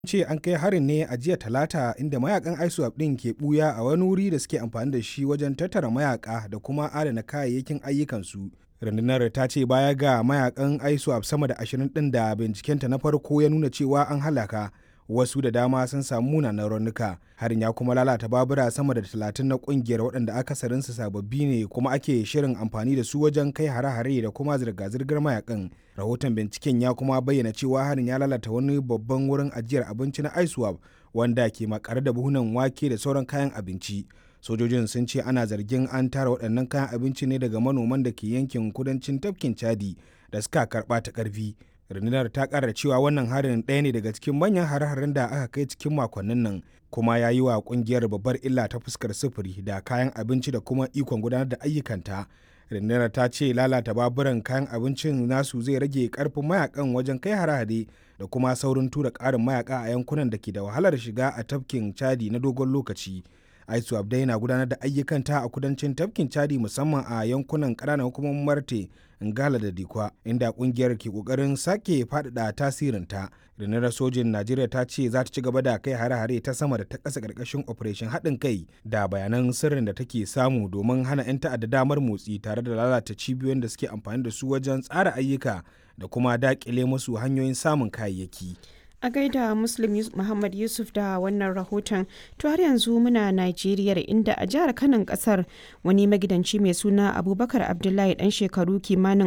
ce an kai harin ne a jiya talata inda mayakan iswap ɗin ke buya a wani wuri da suke amfani da shi wajen tattara mayaka da kuma adana kayayyakin ayyukansu rundunar ta ce baya ga mayakan iswap sama da ashirin ɗin da bincikenta na farko ya nuna cewa an halaka wasu da dama sun samu munanan raunuka harin ya kuma lalata babura sama da talatin na kungiyar waɗanda akasarinsu sababbi ne kuma ake shirin amfani da su wajen kai hare-hare da kuma zirga-zirgar mayakan rahoton binciken ya kuma bayyana cewa harin ya lalata wani babban wurin ajiyar abinci na iswap wanda ke makare da buhunan wake da sauran kayan abinci sojojin sun ce ana zargin an tara waɗannan kayan abinci ne daga manoman da ke yankin kudancin tafkin chadi da suka karɓa ta ƙarfi rundunar ta kara cewa wannan harin ɗaya ne daga cikin manyan hare-haren da aka kai cikin makonnin nan kuma ya yi wa kungiyar babbar illa ta fuskar sufuri da kayan abinci da kuma ikon gudanar da ayyukanta rundunar ta ce lalata baburan kayan abincin nasu zai rage karfin mayakan wajen kai hare-hare da kuma saurin tura ƙarin mayaka a yankunan da ke da wahalar shiga a tafkin chadi na dogon lokaci aisu abdai na gudanar da ayyukanta a kudancin tafkin chadi musamman a yankunan ƙananan hukumomin marte ngala da dikwa inda kungiyar ke kokarin sake faɗaɗa tasirinta rundunar sojin najeriya ta ce za ta ci gaba da kai hare-hare ta sama da ta ƙasa ƙarƙashin operation haɗin kai da bayanan sirrin da take samu domin hana 'yan ta'adda damar motsi tare da lalata cibiyoyin da suke amfani da su wajen tsara ayyuka da kuma daƙile musu hanyoyin samun kayayyaki. a gaida muslim muhammad yusuf da wannan rahoton to har yanzu muna najeriya inda a jihar kanan kasar wani magidanci mai suna abubakar abdullahi dan shekaru kimanin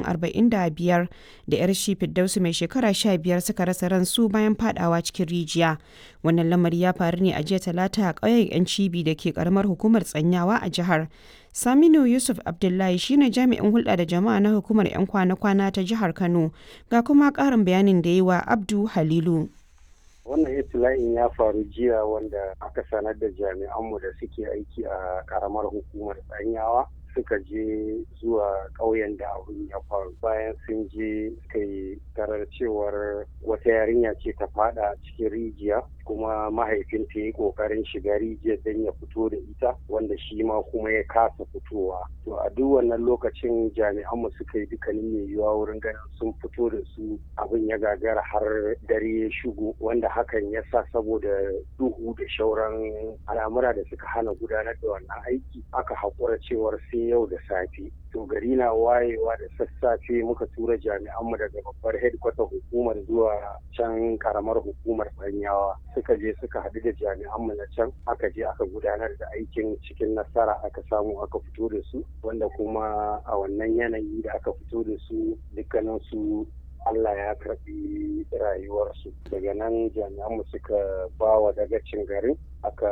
45 da yar shi firdausu mai shekara 15 suka rasa ransu bayan fadawa cikin rijiya wannan lamari ya faru ne a jiya talata a ƙauyen yan cibi da ke karamar hukumar tsanyawa a jihar Saminu Yusuf Abdullahi shine jami'in hulɗa da jama'a na hukumar 'yan kwana-kwana ta jihar Kano ga kuma ƙarin bayanin da yi wa Abdu Halilu. wannan itila'in ya faru jiya wanda aka sanar da jami'anmu da suke aiki a karamar hukumar tsanyawa suka je zuwa ƙauyen da abin ya faru bayan sun je suka yi tarar cewar wata yarinya ce ta fada cikin rijiya kuma mahaifinta ya yi ƙoƙarin shiga rijiyar don ya fito da ita wanda shi ma kuma ya kasa fitowa to a duk wannan lokacin jami'anmu suka yi dukkanin mai yiwuwa wurin ganin sun fito da su abin ya gagara har dare ya shigo wanda hakan ya sa saboda duhu da shauran al'amura da suka hana gudanar da wannan aiki aka haƙura cewar sai yau da safe to gari na wayewa da sassafe muka tura jami'anmu daga babbar headquarter hukumar zuwa can karamar hukumar banyawa suka je suka haɗu da jami'anmu na can aka je aka gudanar da aikin cikin nasara aka samu aka fito da su wanda kuma a wannan yanayi da aka fito da su dukkanin su Allah ya karɓi rayuwarsu daga nan jami'anmu suka ba wa dagacin garin aka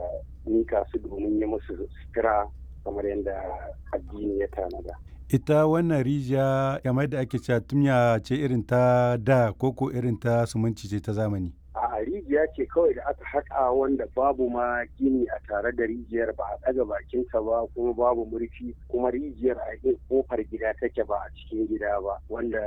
mika su domin yi musu sutura kamar yadda addini ya tanada. ita wannan rijiya kamar da ake cewa tumya ce irin ta da koko irin ta sumunci ce ta zamani a rijiya ce kawai da aka haƙa wanda babu ma gini a tare da rijiyar ba a ɗaga bakinta ba kuma babu murfi kuma rijiyar a yin kofar gida take ba a cikin gida ba wanda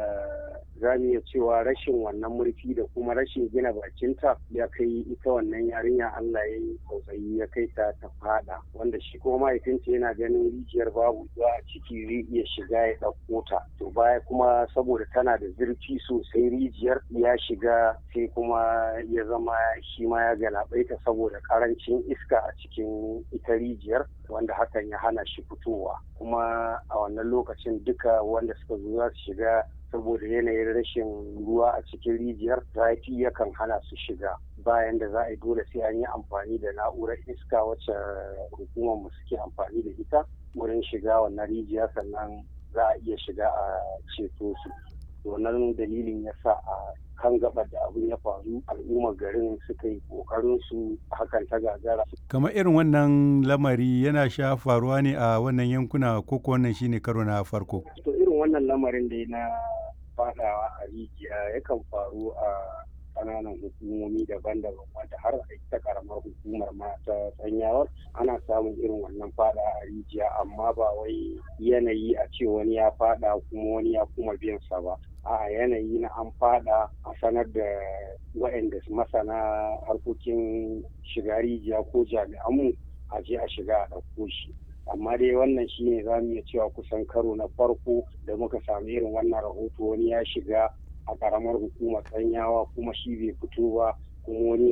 za mu iya cewa rashin wannan murfi da kuma rashin gina bakinta ya kai ita wannan yarinya Allah ya yi tsautsayi ya kai ta ta fada wanda shi kuma mahaifinta yana ganin rijiyar babu ruwa a ciki zai iya shiga ya ɗauko ta to baya kuma saboda tana da zurfi sosai rijiyar ya shiga sai kuma ya zama shi ma ya galabaita saboda karancin iska a cikin ita rijiyar wanda hakan ya hana shi fitowa kuma a wannan lokacin duka wanda suka zo za su shiga saboda yanayin rashin ruwa a cikin rijiyar zafi yakan hana su shiga bayan da za a yi dole sai an yi amfani da na'urar iska wacce hukumar mu suke amfani da ita wurin shiga wannan rijiya sannan za a iya shiga a ceto su wannan dalilin ya sa a kan gabar da abin ya faru al'ummar garin suka yi kokarin su hakan ta gagara. kamar irin wannan lamari yana sha faruwa ne a wannan yankuna ko ko wannan shine karo na farko to irin wannan lamarin da na fadawa a rijiya yakan faru a kananan hukumomi daban-daban wanda har a ita karamar hukumar ma ta sanyawar ana samun irin wannan fada a rijiya amma ba wai yanayi a ce wani ya fada kuma wani ya kuma biyan sa ba a yanayi na an fada a sanar da waɗanda masana harkokin shiga rijiya ko jami'anmu a je a shiga a ɗauko shi amma dai wannan shi ne za mu iya cewa kusan karo na farko da muka sami irin wannan rahoto wani ya shiga a karamar hukumar tsanyawa kuma shi bai fito ba kuma wani